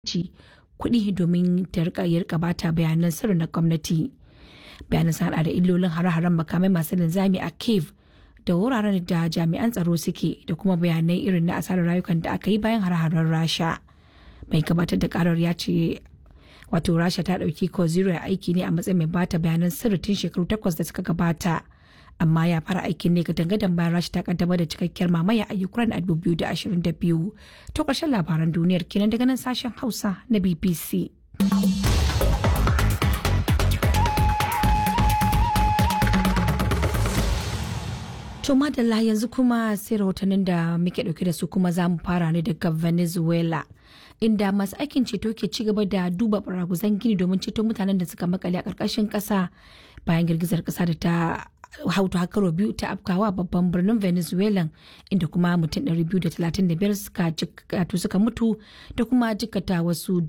ci kuɗi domin ta rika ya rika bata bayanan sirri na gwamnati bayanan sun hada da illolin hare-haren makamai masu linzami a cave da wuraren da jami'an tsaro suke da kuma bayanai irin na asarar rayukan da aka yi bayan hare-haren rasha mai gabatar da karar ya ce wato rasha ta ɗauki koziro aiki ne a matsayin mai bata bayanan sirri tun shekaru takwas da suka gabata amma ya fara aikin ne ga dangadan bayan rasha ta kaddamar da cikakkiyar mamaya a ukraine a 2022 to ƙarshen labaran duniyar kenan daga nan sashen hausa na bbc To madalla yanzu kuma sai rahotannin da muke dauke da su kuma za mu fara ne daga Venezuela. Inda masu aikin ceto ke ci gaba da duba baraguzan gini domin ceto mutanen da suka makale a ƙarƙashin ƙasa bayan girgizar ƙasa da ta hautu hakaro biyu ta afkawa babban birnin Venezuela inda kuma mutum 235 suka suka mutu da kuma jikata wasu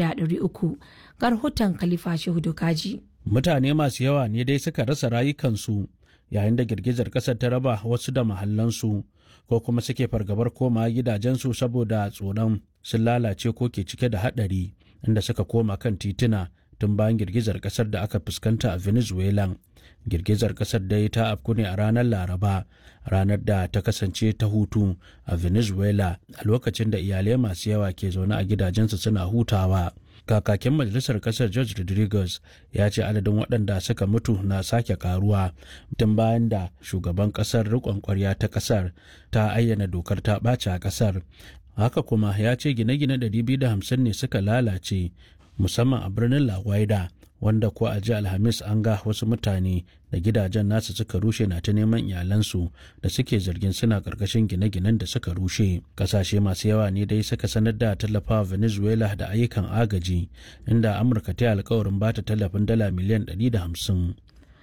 4,300 ga rahoton Khalifa Shehu Dokaji. Mutane masu yawa ne dai suka rasa rayukansu yayin da girgizar ƙasar ta raba wasu da mahallansu ko kuma suke fargabar koma gidajensu saboda tsoron sun lalace ko ke cike da haɗari inda suka koma kan tituna tun bayan girgizar ƙasar da aka fuskanta a venezuela girgizar ƙasar dai ta afku ne a ranar laraba ranar da ta kasance ta hutu a venezuela a lokacin da iyalai masu yawa ke zaune a gidajensu suna hutawa kakakin majalisar kasar george rodriguez ya ce adadin waɗanda suka mutu na sake karuwa tun bayan da shugaban kasar rikon kwarya ta kasar ta ayyana dokar ta ɓace a kasar haka kuma ya ce gine-gine 250 ne suka lalace musamman a birnin la Guaida, wanda ko a ji alhamis an ga wasu mutane da gidajen nasu suka rushe na ta neman iyalansu da suke zargin suna karkashin gine-ginen da suka rushe kasashe masu yawa ne dai suka sanar da tallafawa venezuela da ayyukan agaji inda amurka ta yi alkawarin bata tallafin dala miliyan 150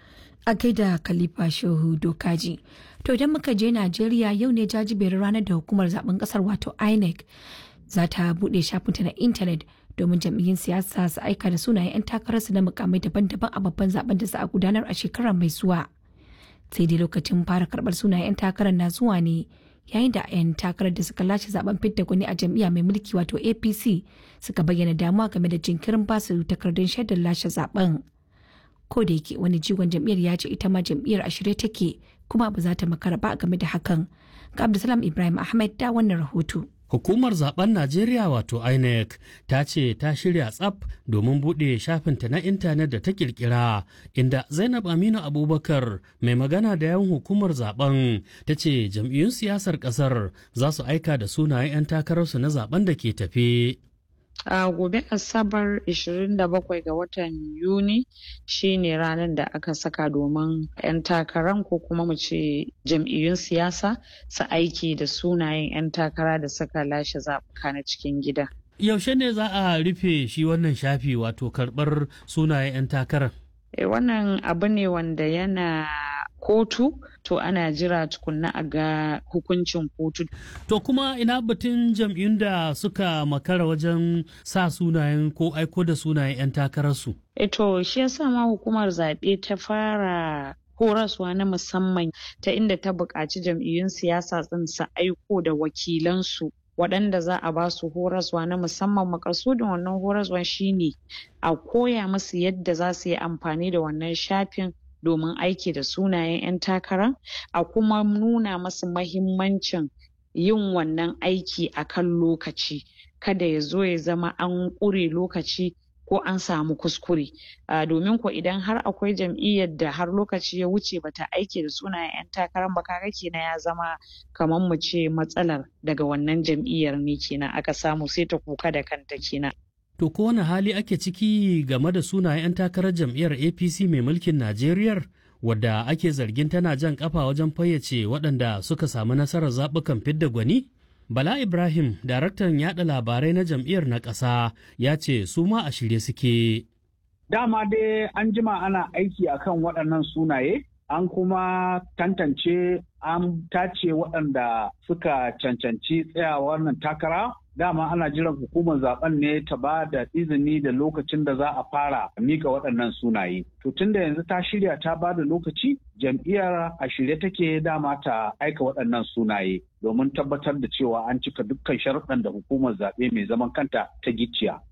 a gaida khalifa shehu dokaji to idan muka je najeriya yau ne jajiberin ranar da hukumar zaben kasar wato inec za ta buɗe shafinta na intanet domin jam'iyyun siyasa su aika da sunayen 'yan takararsu na mukamai daban-daban a babban zaben da za a gudanar a shekarar mai zuwa sai dai lokacin fara karɓar sunayen 'yan takarar na zuwa ne yayin da 'yan takarar da suka lashe zaben fidda gwani a jam'iyya mai mulki wato apc suka bayyana damuwa game da jinkirin basu takardun shaidar lashe zaben ko da yake wani jigon jam'iyyar ya ce ita ma jam'iyyar a shirye take kuma ba za ta makara ba game da hakan ga abdulsalam ibrahim ahmed da wannan rahoto Hukumar zaben Najeriya wato INEC ta ce ta shirya tsaf domin buɗe shafinta na intanet da ta kirkira inda Zainab Aminu Abubakar mai magana da yawan hukumar zaben ta ce jam'iyyun siyasar ƙasar za su aika da sunayen 'yan takararsu na zaben da ke tafe. a gobe asabar 27 ga watan yuni shine ranar da aka saka domin 'yan takaran ko kuma mu ce jam'iyyun siyasa su aiki da sunayen 'yan takara da suka lashe zaɓuka na cikin gida Yaushe ne za a rufe shi wannan shafi wato karɓar sunayen 'yan takarar? e, wannan abu ne wanda yana kotu to ana jira tukunna a ga hukuncin kotu. To kuma ina batun jam'iyyun da suka makara wajen sa sunayen ko aiko da sunayen 'yan takararsu? E to shi yasa ma hukumar zaɓe ta fara horaswa na musamman ta inda ta buƙaci jam'iyyun siyasa ɗin su aiko da wakilansu waɗanda za a ba su horaswa na musamman makasudin wannan horaswa shine a koya musu yadda za su yi amfani da wannan shafin domin aiki da sunayen 'yan takara a kuma nuna masu mahimmancin yin wannan aiki a kan lokaci kada ya zo ya zama an ƙure lokaci ko an samu kuskure domin ko idan har akwai jam'iyyar da har lokaci ya wuce bata aiki da sunayen 'yan takarar ba kaga kenan ya zama kamar mu ce matsalar daga wannan jam'iyyar ne kenan aka samu sai ta kuka da kanta kenan To ko wani hali ake ciki game da sunayen 'yan takarar jam'iyyar APC mai mulkin Najeriya wadda ake zargin tana jan kafa wajen fayyace waɗanda suka samu nasarar zaɓukan fidda gwani? Bala Ibrahim, daraktan yaɗa labarai na jam'iyyar na ƙasa, ya ce su ma a shirye suke. Dama dai an jima ana aiki akan waɗannan sunaye, an kuma tantance an tace waɗanda suka cancanci tsaya wannan takara dama ana jiran hukumar zaben ne ta ba da izini da lokacin da za a fara mika waɗannan sunaye to tunda yanzu ta shirya ta ba da lokaci jam'iyyar a shirye take dama ta aika waɗannan sunaye domin tabbatar da cewa an cika dukkan sharuɗan da hukumar zaɓe mai zaman kanta ta gicciya